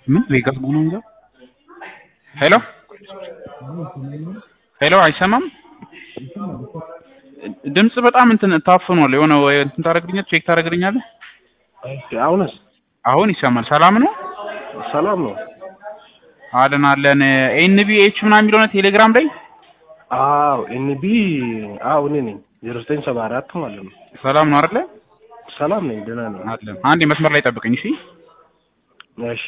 ምን ቬጋስ መሆኑ እንጃ። ሄሎ ሄሎ፣ አይሰማም ድምጽ በጣም እንትን ታፍኗል። የሆነ ወይ እንትን ታደርግልኛለህ፣ ቼክ ታደርግልኛለህ? እሺ፣ አሁንስ አሁን ይሰማል። ሰላም ነው ሰላም ነው? አለን አለን። ኤንቢኤች ምናምን የሚለው ነው ቴሌግራም ላይ አዎ ኤንቢ አዎ እኔ ነኝ። ዜሮ ዘጠኝ ሰባ አራት ማለት ነው። ሰላም ነው አይደለ? ሰላም ነኝ፣ ደህና ነኝ። አለን። አንድ መስመር ላይ ጠብቀኝ እሺ። እሺ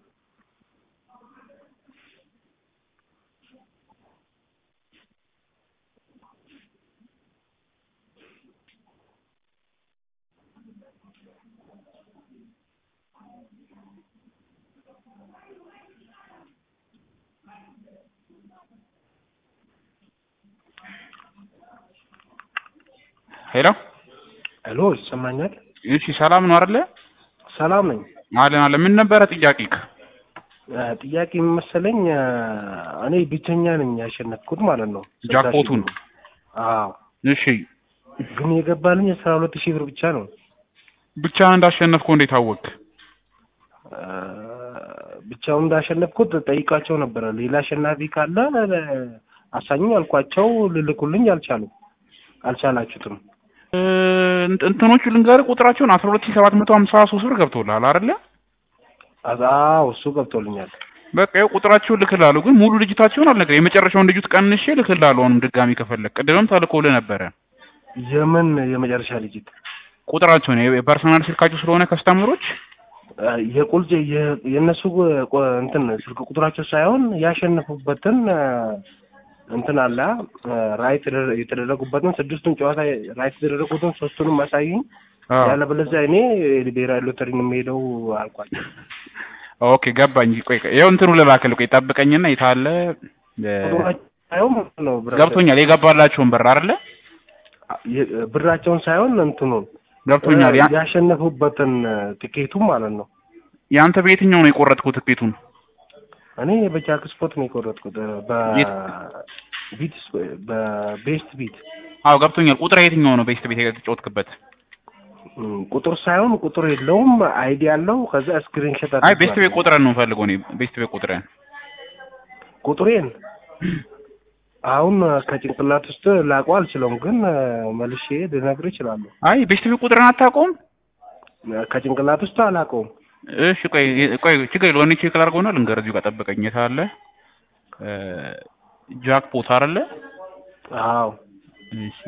ሄሎ ሄሎ፣ ይሰማኛል? እሺ፣ ሰላም ነው አይደለ? ሰላም ነኝ። አለን አለን። ምን ነበረ ጥያቄክ? እ ጥያቄ መሰለኝ እ እኔ ብቸኛ ነኝ ያሸነፍኩት ማለት ነው። ጃክፖቱን? አዎ፣ እሺ፣ ግን የገባልኝ አስራ ሁለት ሺህ ብር ብቻ ነው። ብቻህን እንዳሸነፍከው እንዴት አወቅክ? እ ብቻውን እንዳሸነፍኩት ጠይቃቸው ነበረ። ሌላ አሸናፊ ካለ እ አሳኙኝ አልኳቸው። ልልኩልኝ አልቻሉም። አልቻላችሁትም። እ እንትኖቹ ልንገርህ ቁጥራቸውን አስራ ሁለት ሺህ ሰባት መቶ ሀምሳ ሶስት ብር ገብቶልሃል አይደለ? አዎ እሱ ገብቶልኛል። በቃ ይኸው ቁጥራቸውን ልክልሃለሁ፣ ግን ሙሉ ልጅታቸውን አልነግርህም። የመጨረሻውን ልጅት ቀንሼ ልክልሃለሁ። አሁንም ድጋሚ ከፈለግ ቅድምም ተልኮልህ ነበረ የምን የመጨረሻ ልጅት ቁጥራቸውን የፐርሰናል ስልካቸው ስለሆነ ከስተምሮች እ የቁልጭ የ- የእነሱ ቆ- እንትን ስልክ ቁጥራቸው ሳይሆን ያሸነፉበትን እ እንትን አለ እ ራይት የተደረ- የተደረጉበትን ስድስቱን ጨዋታ ራይት የተደረጉትን ሶስቱንም አሳዩኝ። ያለበለዚያ እኔ ብሔራዊ ሎተሪ ነው የምሄደው አልኳቸው። ኦኬ ገባኝ። ቆይ ቆይ ይኸው እንትኑ ልላክልህ። ቆይ ጠብቀኝና የታለ እ ቁጥራቸው ሳይሆን ማለት ነው ብራቸው- ገብቶኛል። የገባላቸውን ብር አይደለ? የ- ብራቸውን ሳይሆን እንትኑን ገብቶኛል። ያ- ያሸነፉበትን ትኬቱ ማለት ነው። ያንተ በየትኛው ነው የቆረጥኩት ትኬቱን? እኔ በጃክ ስፖርት ነው የቆረጥኩት የት? በቢት በቤስት ቢት አዎ ገብቶኛል። ቁጥር የትኛው ነው ቤስት ቤት የተጫወትክበት? እም፣ ቁጥር ሳይሆን ቁጥር የለውም አይዲ ያለው ከዛ ስክሪንሾት አይ ቤስት ቤት ቁጥርን ነው ፈልገው እኔ ቤስት ቤት ቁጥርን ቁጥሬን አሁን ከጭንቅላት ውስጥ ላውቀው አልችለውም፣ ግን መልሼ ልነግርህ እችላለሁ። አይ ቤስት ቤት ቁጥርን አታውቀውም? ከጭንቅላት ውስጥ አላውቀውም። እሺ ቆይ ቆይ ችግር የለውም። እኔ ቼክ ላድርገውና ልንገርህ። እዚሁ ጋር ጠብቀኝ። የት አለ እ ጃክፖት አይደለ? አዎ እሺ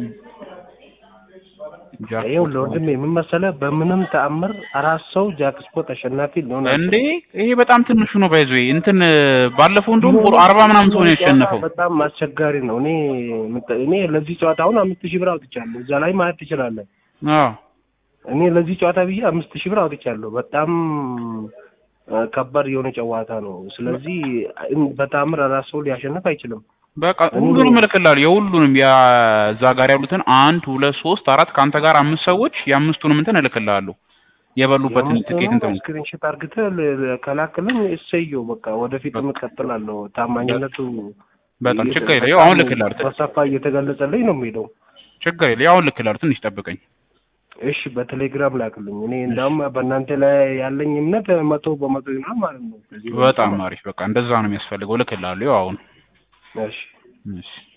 ይኸው ለወንድሜ ምን መሰለህ፣ በምንም ተአምር አራት ሰው ጃክ ስፖርት አሸናፊ ሊሆን እንዴ ይሄ በጣም ትንሹ ነው። ባይዞ እንትን ባለፈው እንደውም አርባ ምናምን ሰው ነው ያሸነፈው። በጣም አስቸጋሪ ነው። እኔ ምጠ- እኔ ለዚህ ጨዋታ አሁን አምስት ሺህ ብር አውጥቻለሁ። እዛ ላይ ማየት ትችላለህ። አዎ እኔ ለዚህ ጨዋታ ብዬ አምስት ሺህ ብር አውጥቻለሁ። በጣም እ ከባድ የሆነ ጨዋታ ነው። ስለዚህ እን- በተአምር አራት ሰው ሊያሸንፍ አይችልም። በቃ ሁሉንም እልክልሃለሁ። የሁሉንም የዛ ጋር ያሉትን አንድ ሁለት ሶስት አራት ከአንተ ጋር አምስት ሰዎች የአምስቱንም እንትን እልክልሃለሁ። የበሉበትን ትኬት እንትን ስክሪንሾት አርግተህ ል- ል- ከላክልኝ እሰየው። በቃ ወደፊት እቀጥላለሁ። ታማኝነቱ በጣም እየተ- ችግር የለ። ያው አሁን እልክልሃለሁ። በሰፋ እየተገለጸልኝ ነው የሚሄደው። ችግር የለ። ያው አሁን እልክልሃለሁ። ትንሽ ጠብቀኝ። እሺ በቴሌግራም ላክልኝ። እኔ እንዳውም በእናንተ ላይ ያለኝ እምነት መቶ በመቶ ይሆናል ማለት ነው። ከዚህ በጣም አሪፍ። በቃ እንደዛ ነው የሚያስፈልገው። እልክልሃለሁ። ያው አሁን እሺ እሺ